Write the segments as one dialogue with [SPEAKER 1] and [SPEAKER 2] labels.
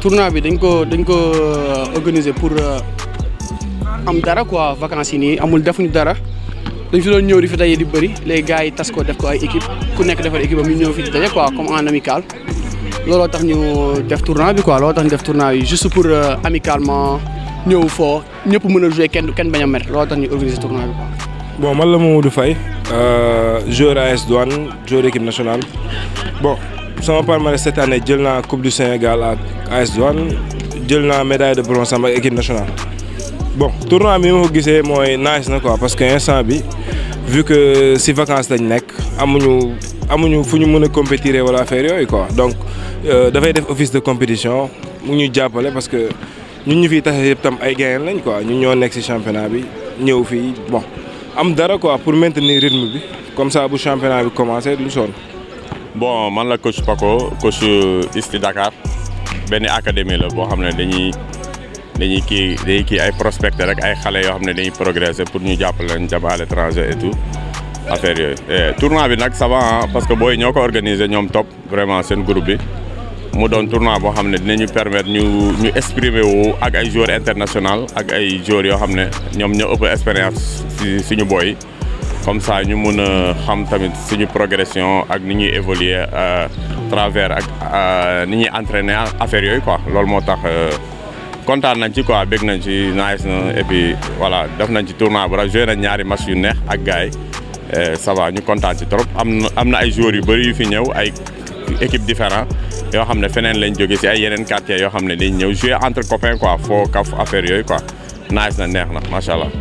[SPEAKER 1] tournoi bi dañ ko dañ ko organiser pour am dara quoi vacances yi nii amul defuñu dara dañ fi doon ñëw di fi daje di bëri les gars yi tas ko def ko ay équipe ku nekk defar équipe am ñu ñëw fi di daje quoi comme en amical looloo tax ñu def tournoi bi quoi looloo tax ñu def tournoi bi juste pour amicalement ñëw foo ñëpp mën a jouer kenn kenn bañ a mer looloo tax ñu organiser tournoi bi quoi.
[SPEAKER 2] bon man la Mamadou Faye joueur AS Douane joueur équipe nationale bon sama palmarès cette année jël naa coupe du Sénégal ak AS Douane jël naa médaille de bronze sama ak équipe nationale. bon tournoi bi ma ko gisee mooy nice na quoi parce que instant bi vu que si vacances lañ nekk amuñu amuñu fu ñu mën a compétir wala affaire yooyu quoi donc dafay def office de compétition mu ñu jàppale parce que ñun ñu fiy taxe yëpp tam ay gagnant lañ quoi ñun ñoo nekk si championnat bi ñëw fii bon am dara quoi pour maintenir rythme bi comme ça bu championnat bi commencé lu sonn.
[SPEAKER 3] bon man la coach Paco coach ISTI Dakar benn académie la boo xam ne dañuy. dañuy kii dañuy kii ay prospecteur rek ay xale yoo xam ne dañuy progresser pour ñu jàppale leen jàpp à l'étranger et tout affaire yooyu. tournoi bi nag ça va parce que booy ñoo ko organiser ñoom top vraiment seen groupe bi mu doon tournoi boo xam ne dinañu permettre ñu ñu exprimer wu ak ay joueurs international ak ay joueurs yoo xam ne ñoom ñoo ëpp expérience si suñu booy comme ça ñu mun a xam tamit suñu progression ak ni ñuy évoluer à travers ak ni ñuy entraîner affaire yooyu quoi loolu moo tax. kontaan nañ ci quoi bég nañ ci nice na et puis voilà def nañ ci tournoi bu rafet joué nañ ñaari match yu neex ak gars yi ça va ñu kontaan ci trop am na am na ay joueurs yu bëri yu fi ñëw ay équipe différent yoo xam ne feneen lañ jóge si ay yeneen quartiers yoo xam ne dañ ñëw jouer entre copains quoi foo kaf affaire yooyu quoi nice na neex na macha allah.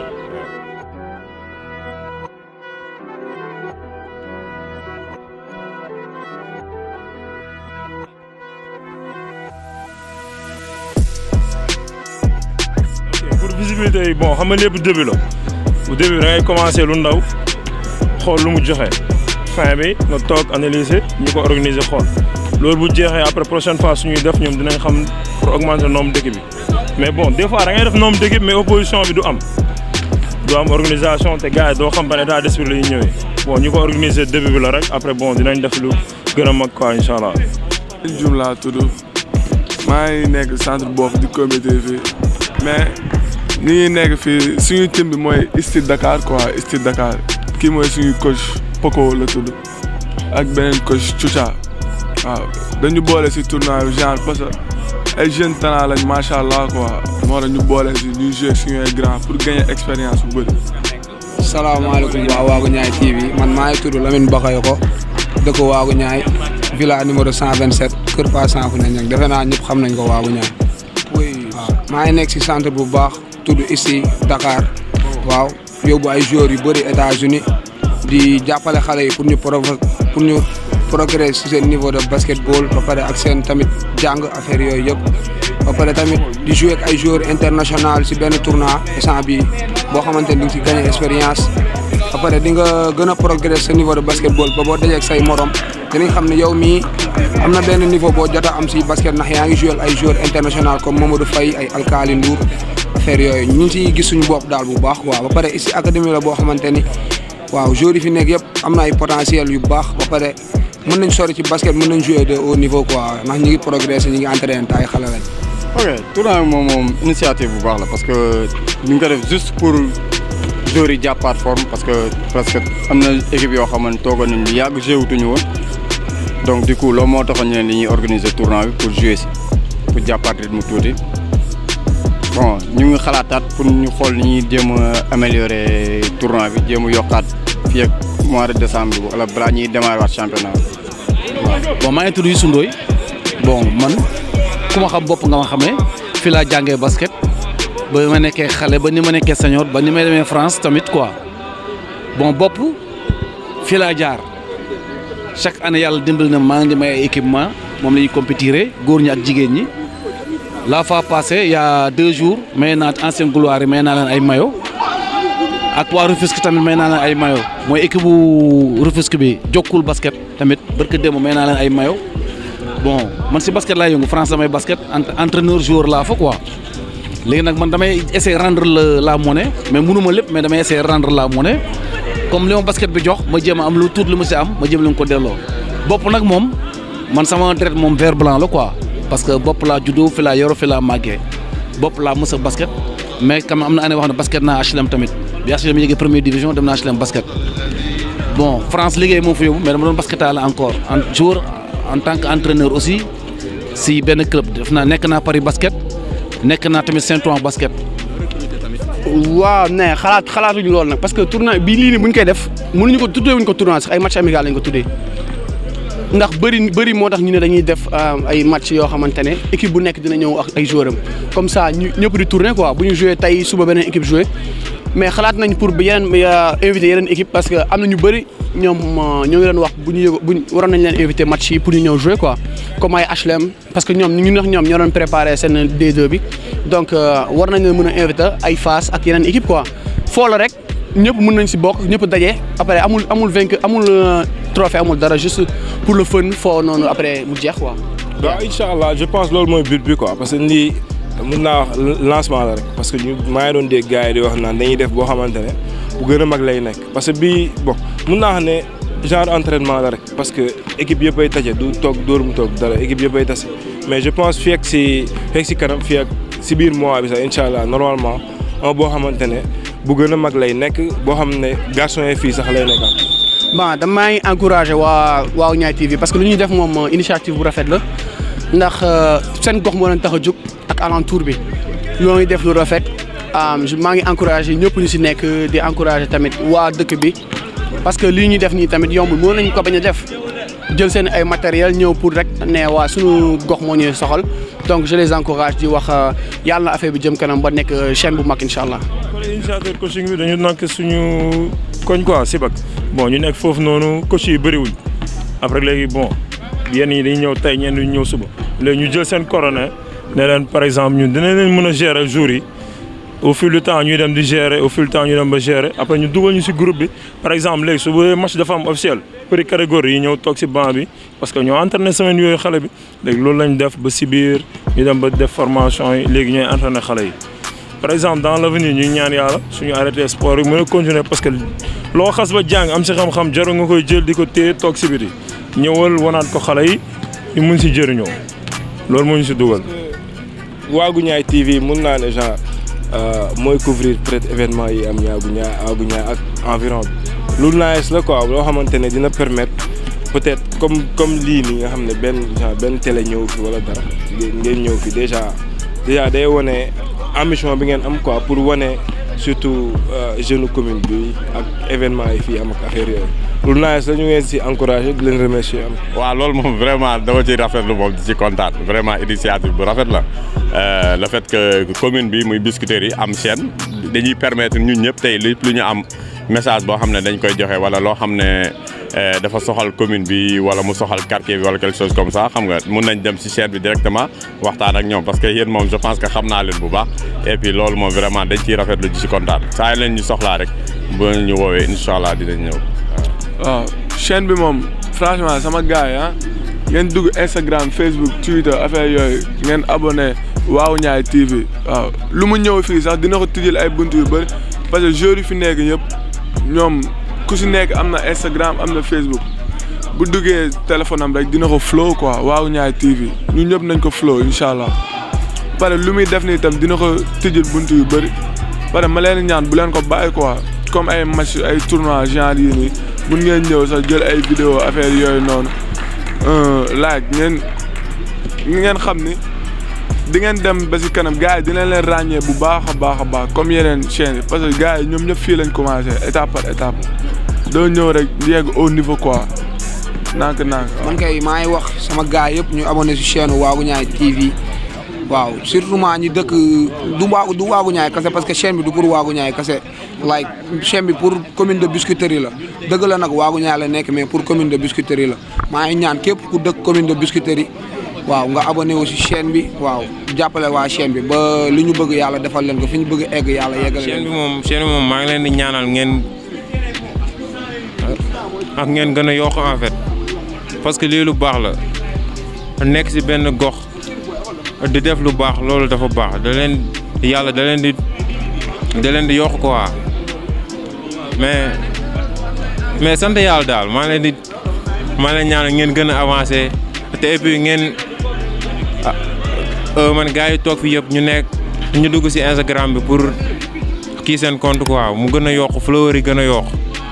[SPEAKER 2] pour visibilité yi bon xam nga lépp début la bu début da ngay commencé lu ndaw xool lu mu joxe fin bi nga toog analyser ñu ko organiser xool loolu bu jeexee après prochaine fois suñuy def ñoom dinañ xam pour augmenter nombre d'équipe bi mais bon des fois da ngay def nombre d'équipe mais opposition bi du am du am organisation te gars yi doo xam ban état d'esprit la ñuy ñëwee bon ñu ko organiser début bi la rek après bon dinañ def lu gën a mag quoi incha allah.
[SPEAKER 4] Dioum laa tudd maa ngi nekk centre boobu di compétir fii mais ni ngi nekk fii suñu team bi mooy ISTI Dakar quoi ISTI Dakar kii mooy suñu coach Poco la tudd ak beneen coach Choucha waaw dañu boole si tournoi bi genre parce que ay jeunes talent lañ macha allah quoi moo tax ñu boole si ñuy jouer suñu ay grand pour gagner expérience bu bëri.
[SPEAKER 5] salaamaaleykum waa Waagu Ñaay TV man maa ngi tudd Lamine Bakayoko dëkk Waagu Ñaay villa numéro 127 Kër Pa Sanku nañ nag defe naa ñëpp xam nañ ko Waagu Ñaay waaw maa ngi nekk si centre bu baax tudd ici Dakar waaw yóbbu ay joueurs yu bëri États-Unis di jàppale xale yi pour ñu provo pour ñu progresser si seen niveau de basketball ba pare ak seen tamit jàng affaire yooyu yëpp ba pare tamit di jouer ak ay joueurs international si benn tournoi instant bi boo xamante ni di nga si gagné expérience ba pare di nga gën a progresser sa niveau de basketball ba boo dajee ak say morom dinañ xam ne yow mii am na benn niveau boo jot a am si basket ndax yaa ngi jouer ay joueurs international comme Mamadou Faye ay Alkali Ndour affaire yooyu ñu ngi siy gis suñu bopp daal bu baax waaw ba pare ici académie la boo xamante ni waaw joueurs yi fi nekk yëpp am na ay potentiel yu baax ba pare mën nañ sori ci basket mën nañ jouer de haut niveau quoi ndax ñu ngi progresser ñu ngi entraîner te ay xale lañ.
[SPEAKER 6] ok tournoi bi moom moom initiative bu baax la parce que ñu ngi ko def juste pour joueurs yi jàppaat forme parce que parce que am na équipe yoo xamante toogoon nañu yàgg joué wutuñu woon donc du coup loolu moo taxoon ñu ne dañuy organiser tournoi bi pour jouer si pour jàppaat rythme tuuti bon ñu ngi xalaataat pour ñu xool ni ñuy jéem a améliorer tournoi bi jéem a yokkaat fii ak mois de décembre bi wala balaa ñuy démarrer waat championnat bi.
[SPEAKER 7] bon maa ngi tudd Youssou Ndoye bon man ku ma xam bopp nga ma xamee fii laa jàngee basket ba ma nekkee xale ba ni ma nekkee senior ba ni may demee France tamit quoi bon bopp fii laa jaar chaque année yàlla dimbali na maa ngi may ay équipement moom la ñuy compétiré góor ñi ak jigéen ñi la fois passée il y a deux jours may naa ancienne gloire yi may naa leen ay mayo ak waa Rufisque tamit may naa leen ay mayo mooy équipe bu Rufisque bi jokkul basket tamit barke démb may naa leen ay mayo bon man si basket laay yëngu France damay basket entraîneur joueur laa fa quoi léegi nag man damay essayer rendre la la monnaie mais mënuma lépp mais damay essayer rendre la monnaie comme li ma basket bi jox ma jéem a am lu tuut lu ma si am ma jéem leen ko delloo bopp nag moom man sama deret moom vert blanc la quoi parce que bopp laa juddoo fi laa yoroo fi laa màggee bopp laa mës a basket mais quand même am na année wax ne basket naa HLM tamit bi HLM yéegee première division dem naa HLM basket bon France liggéey moom fa yóbbu mais dama doon basketaale encore en jour en tant que entraîneur aussi si benn club def naa nekk naa Paris basket nekk naa tamit Saint-Ouen basket.
[SPEAKER 1] waaw ne xalaat xalaatuñu loolu nag parce que tournoi bii lii nii bu ñu koy def mënuñu ko tuddee wuñ ko tournoi sax ay match amical lañ ko tuddee ndax bëri bëri moo tax ñu ne dañuy def ay match yoo xamante ne équipe bu nekk dina ñëw ak ay joueurs am comme ça ñu ñëpp di tourner quoi bu ñu joué tey suba beneen équipe joué mais xalaat nañ pour yeneen invité yeneen équipe parce que am na ñu bëri ñoom ñoo ngi leen wax bu ñu yëg bu waroon nañ leen invité match yi pour ñu ñëw jouer quoi comme ay HLM parce que ñoom ñu wax ñoom ñoo doon préparé seen D2 bi donc war nañ leen mën a invité ay Fass ak yeneen équipe quoi foo la rek ñëpp mën nañ si bokk ñëpp daje après amul amul vainqueur amul trophée amul dara juste pour le fun foo noonu après mu jeex quoi.
[SPEAKER 2] waaw incha allah je pense loolu mooy but bi quoi parce que lii mun naa wax lancement la rek parce que ñu maa ngi doon dégg gars yi di wax naan dañuy def boo xamante ne bu gën a mag lay nekk parce que bii bon mun naa wax ne genre entraînement la rek parce que équipe yëpp ay taje du toog dóor mu toog dara équipe yëpp ay tase mais je pense fii ak si fii ak si kanam fii ak si biir mois bi sax incha allah normalement un boo xamante ne bu gën a mag lay nekk boo xam ne garçon yi fii sax lay nekk
[SPEAKER 1] bon damaa ngi encouragé waa waaw Ñaay TV parce que lu ñuy def moom initiative bu rafet la ndax seen gox moo leen tax a jóg ak alentour bi ñoo ngi def lu rafet maa ngi encouragé ñëpp ñu si nekk di encouragé tamit waa dëkk bi parce que lii ñuy def nii tamit yombul moo nañ ko bañ a def jël seen ay matériel ñëw pour rek ne waa suñu gox moo ñuy soxal donc je les encourage di wax yàlla na affaire bi jëm kanam ba nekk chaîne bu mag incha allah.
[SPEAKER 8] kon initiateur coaching bi dañu nekk suñu koñ quoi Sibak bon ñu nekk foofu noonu coach yi bëriwuñ après léegi bon yenn yi dañuy ñëw tey ñenn ñu ñëw suba léegi ñu jël seen coordonnées ne leen par exemple ñun dinañ leen mën a gérer jour yi au fil du temps ñuy dem di gérer au fil du temps ñu dem ba gérer après ñu dugal ñu si groupe bi par exemple léegi su bu match dafa am officiel pour catégorie yi ñëw toog si banc bi parce que ñoo entraîné semaine yooyu xale bi léegi loolu lañ def ba si biir ñu dem ba def formation yi léegi ñooy entraîné xale yi. par exemple dans l'avenir ñu ñaan yàlla suñu arrêté sport yi mën a continuer parce que loo xas ba jàng am si xam-xam jarul nga koy jël di ko téye toog si biti ñëwal wanaat ko xale yi ñu mun si jëriñoo loolu moo ñu si dugal.
[SPEAKER 2] Waagu Ñaay TV mun naa ne genre mooy couvrir peut-être événement yi am ñaagu ñaay waagu ñaay ak environ bi lu nice la quoi loo xamante ne dina permettre peut-être comme comme lii nii nga xam ne benn genre benn télé ñëw fi wala dara ngeen ñëw fi déjà déjà day wone ambition bi ngeen am quoi pour wane surtout jeune commune bi ak événement yi fii am ak affaire yooyu lu nice la ñu ngeen si encouragé di leen remercier am.
[SPEAKER 3] waaw loolu moom vraiment dama ciy rafetlu moom di ci kontaan vraiment initiative bu rafet la le fait que commune bi muy Biscuiterie yi am chaîne dañuy permettre ñun ñëpp tey lépp lu ñu am message boo xam ne dañ koy joxe wala loo xam ne dafa soxal commune bi wala mu soxal quartier bi wala quelque chose comme ça xam nga mun nañ dem ci chaîne bi directement waxtaan ak ñoom parce que yéen moom je pense que xam naa leen bu baax et puis loolu moom vraiment dañ ciy rafetlu di ci kontaan saa leen ñu soxlaa rek bu ñu woowee incha allah dinañ ñëw.
[SPEAKER 4] waaw chaîne bi moom franchement sama gars yi ah ngeen dugg Instagram Facebook Twitter affaire yooyu ngeen abonné waaw ñaay TV waaw lu mu ñëw fii sax dina ko tijjel ay bunt yu bëri parce que joueurs yi fi nekk ñëpp ñoom ku si nekk am na Instagram am na Facebook bu duggee téléphone am rek dina ko flow quoi waaw ñaay TV ñun ñëpp nañ ko flow incha allah pare lu muy def nii itam dina ko tijjel bunt yu bëri pare ma leen ñaan bu leen ko bàyyi quoi comme ay match ay tournoi genre yii nii mun ngeen ñëw sax jël ay vidéo affaire yooyu noonu laaj ngeen ngeen xam ni di ngeen dem ba si kanam gars yi dinañ leen ràññee bu baax a baax a baax comme yeneen chaîne yi parce que gars yi ñoom ñëpp fii lañ commencé étape par étape doo ñëw rek yegg au niveau quoi nànk nànk
[SPEAKER 5] man kay maa ngi wax sama gars yëpp ñu abonné si chaîne Waagu Ñaay TV waaw surtout maa ñi dëkk du waagu du waagu ñaay kase parce que chaîne bi du pour waagu ñaay kase like chaîne bi pour commune de Biscuiterie la dëgg la nag waagu ñaay la nekk mais pour commune de Biscuiterie la maa ngi ñaan képp ku dëkk commune de Biscuiterie waaw nga abonné wu si chaîne bi waaw jàppale waa chaîne bi ba li ñu bëgg yàlla defal leen ko fi ñu bëgg egg yàlla yeggale
[SPEAKER 8] chaîne bi
[SPEAKER 5] leen
[SPEAKER 8] moom chaîne bi moom maa ngi leen di ñaanal ngeen ak ngeen gën a yokk en fait parce que lii lu baax la nekk si benn gox di def lu baax loolu dafa baax da leen yàlla da leen di da leen di yokk quoi mais mais sant yàlla daal maa ngi leen di maa ngi leen ñaanal ngeen gën a avancé te et puis ngeen
[SPEAKER 9] ah man gars yi toog fi yëpp ñu nekk ñu dugg si Instagram bi pour kii seen compte quoi mu gën a yokk fleur yi gën a yokk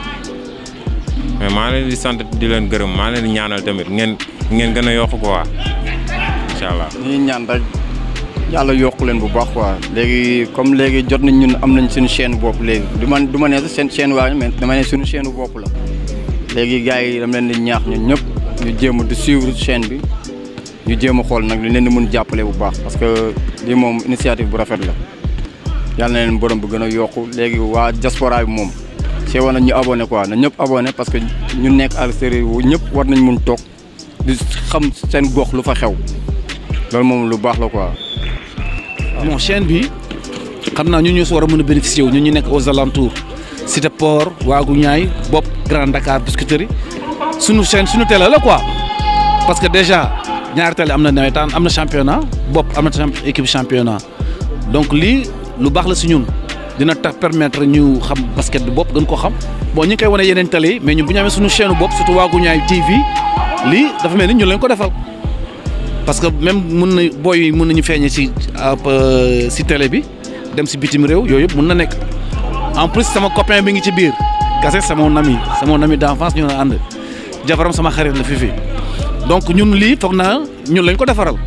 [SPEAKER 9] mais maa leen di sant di leen gërëm maa leen di ñaanal tamit ngeen ngeen gën a yokk quoi incha allah.
[SPEAKER 6] ñuy ñaan rek yàlla yokku leen bu baax quoi léegi comme léegi jot nañ ñun am nañ suñu chaîne bopp léegi du ma du ma ne sax seen chaîne waa mais dama ne suñu chaîne bopp la léegi gars yi dama leen di ñaax ñun ñëpp ñu jéem a di suivre chaîne bi ñu jéem a xool nag ñu leen di mun jàppale bu baax parce que lii moom initiative bu rafet la yàlla na leen borom bu gën a yokku léegi waa diaspora bi moom see war nañ ñu abonné quoi na ñëpp abonné parce que ñu nekk à l'extérieur wu ñëpp war nañ mun toog di xam seen gox lu fa xew loolu moom lu baax la quoi.
[SPEAKER 7] bon chaîne bi xam naa ñu ñoo si war a mën a bénéficier wu ñun ñu nekk aux alentours Cité Port Waagu Ñaay Bopp Grand Dakar Biscuiterie sunu chaîne sunu télé la quoi parce que déjà ñaari télé am na nawetaan am na championnat Bopp am na champ- équipe championnat donc lii lu baax la si ñun dina tax permettre ñu xam basket bi bopp gën ko xam bon ñu ngi koy wane yeneen télé yi mais ñun bu ñu amee sunu chaîne bopp surtout Waagu Ñaay TV lii dafa mel ni ñun lañ ko defal. parce que même mun na booy yi mun nañu feeñe si si télé bi dem si bitim réew yooyu yëpp mun na nekk en plus sama copain bi ngi ci biir kase c'est mon ami c'est mon ami d'enfance ñu na ànd jabaram sama xarit la fi fi donc ñun lii foog naa ñun lañ ko defaral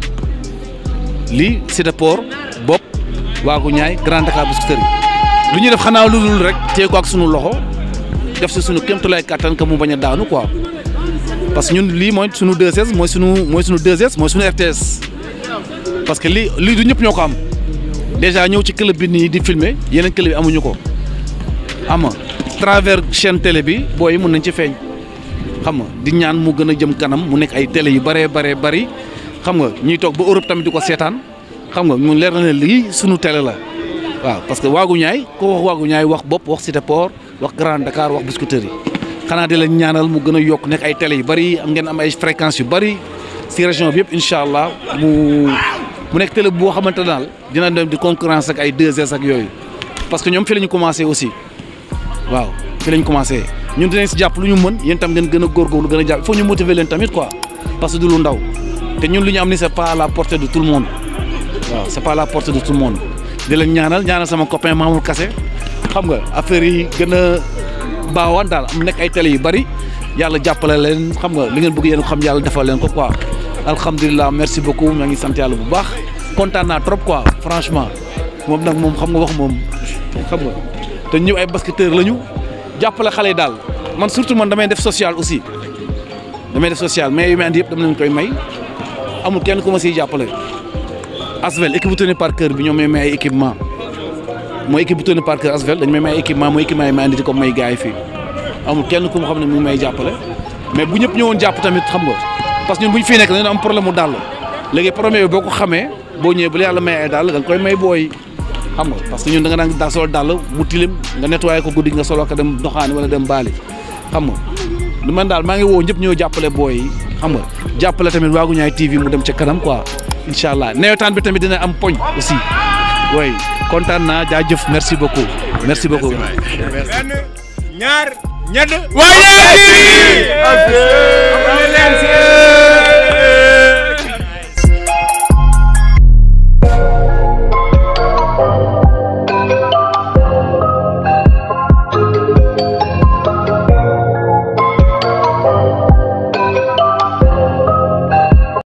[SPEAKER 7] lii Cité Port Bopp Waagu Ñaay Grand Dakar Biscuiterie lu ñuy def xanaa lu dul rek téye ko ak sunu loxo def si sunu kéemtulaay kattan que mu bañ a daanu quoi. parce que ñun lii mooy sunu 2S mooy sunu mooy sunu 2S mooy sunu RTS parce que lii lii du ñëpp ñoo ko am déjà ñëw ci club bi nii di filmer yeneen club yi amuñu ko xam nga travers chaîne télé bi booy yi mun nañ ci feeñ xam nga di ñaan mu gën a jëm kanam mu nekk ay télé yu bëree bëree bëri xam nga ñuy toog ba Europe tamit di ko seetaan xam nga mu leer na ne lii sunu télé la waaw parce que waagu ñaay ko wax waagu ñaay wax bopp wax Cité Port wax Grand Dakar wax Biscuiterie xanaa di leen ñaanal mu gën a yokk nekk ay télé yu bëri am ngeen am ay fréquences yu bëri si région bi yëpp incha allah mu mu nekk télé boo xamante daal dina dem di concurrence ak ay 2S ak yooyu parce que ñoom fi la ñu commencé aussi waaw fi la ñu commencé ñun dinañ si jàpp lu ñu mën yéen tam ngeen gën a góorgóorlu gën a jàpp il faut ñu motiver leen tamit quoi parce que du lu ndaw te ñun lu ñu am ni c'est pas à la portée de tout le monde waaw c'est pas à la portée de tout le monde di leen ñaanal ñaanal sama copain Mamour Kassé xam nga affaire yi gën a baawaan daal am nekk ay télé yu bari yàlla jàppale leen xam nga li ngeen bëgg yéen ko xam yàlla defal leen ko quoi alhamdulilah merci beaucoup maa ngi sant yàlla bu baax kontaan naa trop quoi franchement moom nag moom xam nga wax moom xam nga te ñëw ay basketteurs lañu jàppale xale yi daal man surtout man damay def social aussi damay def social mais yu may andi yëpp dama leen koy may amul kenn ku ma siy jàppale Asvel équipe bu tenue par cœur bi ñoom may may ay équipement mooy équipe bu tenue par cœur Asvel dañu may may ay équipement mooy équipement yi may andi di ko may gars yi fii amul kenn ku ma xam ne mu ngi may jàppale mais bu ñëpp ñëwoon jàpp tamit xam nga parce que ñun bu ñu fii nekk dañu am problème mu dàll léegi problème bi boo ko xamee boo ñëwee bu la yàlla may ay dàll da nga koy may booy xam nga parce que ñun da nga daan daa sol dàll mu tilim nga nettoyé ko guddi nga solo ko dem doxaani wala dem baali xam nga lu man daal maa ngi woo ñëpp ñëw jàppale booy yi xam nga jàppale tamit Waagu Ñaay TV mu dem ca kanam quoi incha allah nawetaan bi tamit dina am poñ aussi oui kontaan naa jaajëf merci beaucoup merci beaucoup.
[SPEAKER 10] ñaar ñett. waaye.